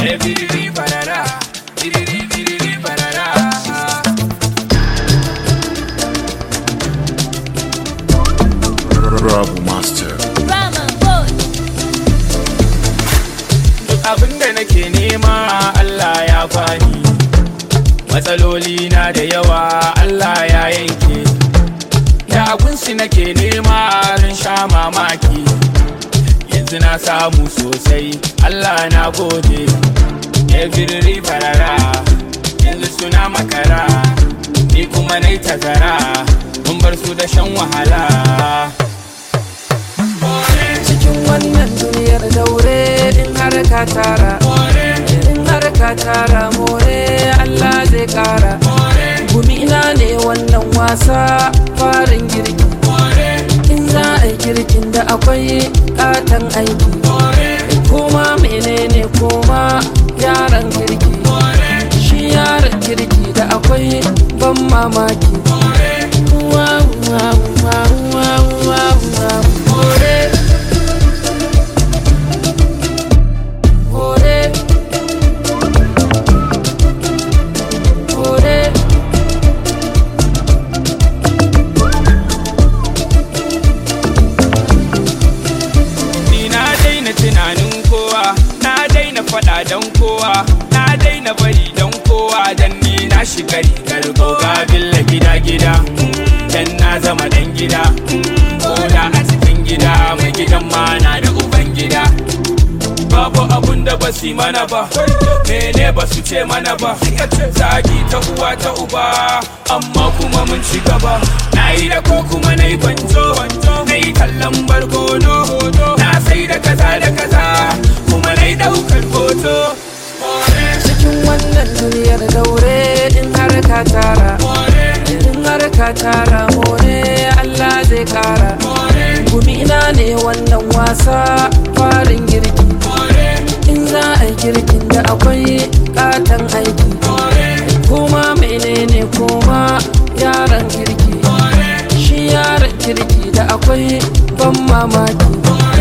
Eh, biriri barara, biriri biriri barara. Rabu Master. Rama boy. Duk abin da nake nema Allah ya bani matsaloli na da yawa Allah ya yanke da abinsu nake nema ran sha mamaki yanzu na samu sosai Allah na gode every farara yanzu suna makara ni kuma nai tazara mun bar su da shan wahala cikin wannan duniyar daure in har ka tara in har ka tara more Allah zai kara gumina ne wannan wasa farin girki in za a yi girkin da akwai katon aiki kuma menene kuma yaran kirki shi yaran kirki da akwai ban mamaki Wow, wow, wow, wow, wow, wow. More. More. More. Ni na daina tunanin kowa, na daina faɗa don kowa, na daina bari don kowa dan ni na shiga rigar goga billa gida gida. Dan na zama dan gida, koda a cikin gida mai gidan ma na da uban gida. Babu abun da ba su mana ba, mene ba su ce mana ba, zagi ta uwa ta uba, amma kuma mun ci gaba. Na yi da ko kuma na yi gwanjo, na yi tallan barkono, na sai da kaza da kaza, kuma na yi daukar hoto. cikin wannan duniyar daure in har ka tara in har ka tara more Allah zai kara gumina ne wannan wasa farin girki in za a yi girkin da akwai katon aiki kuma menene kuma yaran kirki shi yaran kirki da akwai ban mamaki